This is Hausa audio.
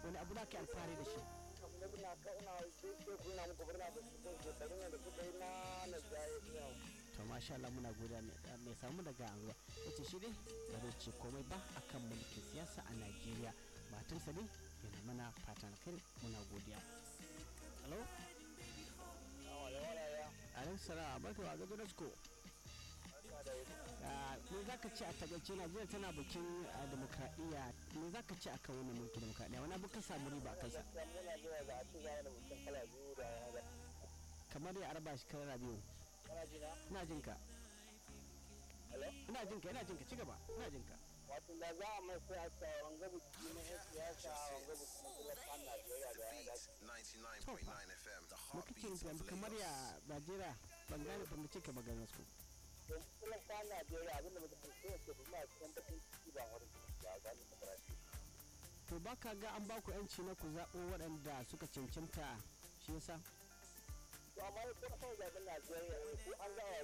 wani abu da ka yi alfahari da shi na muna ka ina sai kuna muku murna da su kai shekarun da kuka yi na na jaye yau to masha Allah muna godiya mai- mai samu daga anguwa yace shi dai ba zai ce komai ba akan mulkin siyasa a Najeriya matansa dai yana mana fatan alkhairi muna godiya hello wala wala ya alaikum salam barka wa ga Donasko barka da wuri Ah, me za ka ce a tagace najeriya tana bikin ah, demokradiyya me za ka ce a kan wannan mulkin demokradiyya wani abu ka samu riba a kansa gaskiya muna zuwa ga a ci gaba da mutum kala biyu da ya ga kamar ya arba shi kara biyu kana ji na ina jin ka hello ina jin ka ina jin ka ci gaba ina jin ka wato da za a mai siyasa wanga biki na yan siyasa wanga biki na talafan Najeriya da ya dace 99.9 FM, the me kake heartbeat nufi of abu kamar ya Lagos. najeriya ban gane ba mu ce ka maganar su to talafan Najeriya abinda muka fi so ke kuma a cikin bakin ciki ba wani ciki ba ga ni makarati to ba ka ga an ba ku yanci na ku zaɓo waɗanda suka cancanta shi yasa to amma ya kuma kawai zaɓen Najeriya ne ko an gawa